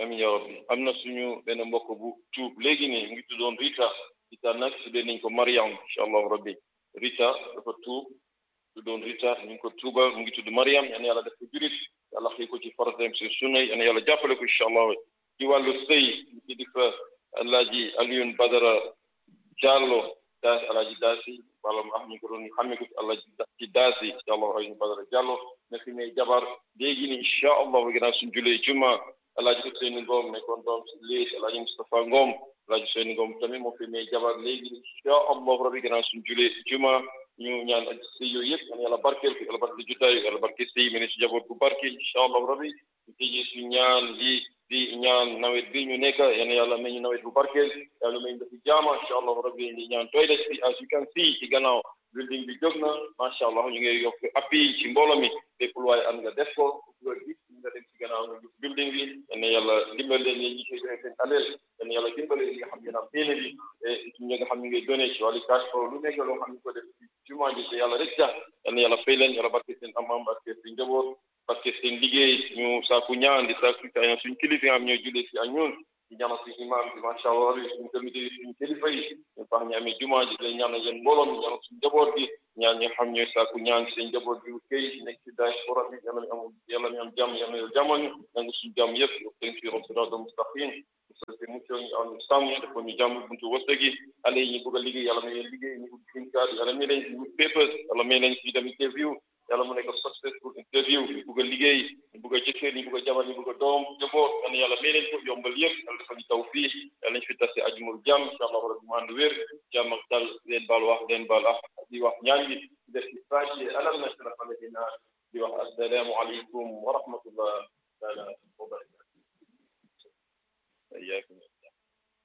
amin ya rabbi am na suñu benn mbokk bu tuub léegi nii mu ngi tuddoon Rita Rita nag tuddee nañ ko Mariam incha allahu rabbi Rita dafa tuub tuddoon Rita ñu ngi ko tuubal mu ngi tudd Mariam yal na yàlla def ko jurit yàlla xëy ko ci faratem si sunna yal na yàlla jàppale ko incha allah ci wàllu sëy ñu ci di fa Alaaji Alioune Badara Diallo daasi Alaaji Daasi wala ah ñu ko doon xamee ko ci Alaaji ci Daasi incha allah Alioune Badara Diallo na fi may jabar léegi ni incha allah gannaaw suñ julee juma Alaaji Ousseynou Ngom nekkoon doom si léegi Alaaji Moustapha Ngom Alaaji Ousseynou Ngom tamit moo fi may jabar léegi incha allah rabbi gannaaw suñ julee juma ñu ñaan ak sëy yooyu yëpp yal na yàlla barkeel ko yàlla barkeel jotaay yàlla barkeel sëy mi ne si jaboot bu barke incha allah rabbi ñu tëjee suñ ñaan lii di ñaan nawet bi ñu nekk yal na yàlla may ñu nawet bu barkeel yàlla may ñu def jaama incha allah rabbi di ñaan toilet bi as you can see ci gannaaw building bi jóg na macha allah ñu ngi yokk appui ci mbooloo mi lépp lu waaye am nga def ko nga gis nga dem ci gannaaw nga gis building bi yal na yàlla dimbal leen ñi koy joxe seen aleel yal na yàlla dimbale li nga xam ne am téene bi et ñi nga xam ne ngay donné ci wàllu cash flow lu nekk loo xam ne ko def ci jumaa ji te yàlla rek tax yal na yàlla fay leen yàlla barke seen am-am barke seen njaboot barke seen liggéey ñu saaku ñaan di saaku ñaan suñ kilifa yi am ñoo julee si ak ñun di ñaanal suñu imam bi macha allah suñu comité yi suñu kilifa yi ñu baax ñu amee jumaa ji lay ñaanal yéen mbooloo mi ñaanal suñu njaboot bi ñaan ñi nga xam ñooy saaku ñaan seen njaboot bi kay nekk ci diaspora bi yàlla mi am yàlla mi am jàmm yàlla yow jàmmal ñu nangu suñu jàmm yëpp yow tënk fi yoon siraatal mustaqim te mucco ñu am sàmm dafa ñu jàmm buntu wërsëg yi xale yi ñu bëgg a liggéey yàlla may leen liggéey ñu ut green card yàlla may leen wut papers yàlla may leen fi dem interview yàlla mu nekk successful interview ñu bëgg a liggéey ñu bëgg a jëkkër ñu bëgg a jabar ñu bëgg a doom jaboot yàlla yàlla may leen ko yombal yëpp yàlla dafa ñu taw fii yàlla ñu fi tase ajumul jàmm incha allah rabbi mu ànd wér jàmm ak dal leen baal wax leen baal ah di wax ñaan gi def ci fàcce alam nashrah lakina di wax assalaamu aleykum wa rahmatullah taala wa barakatuh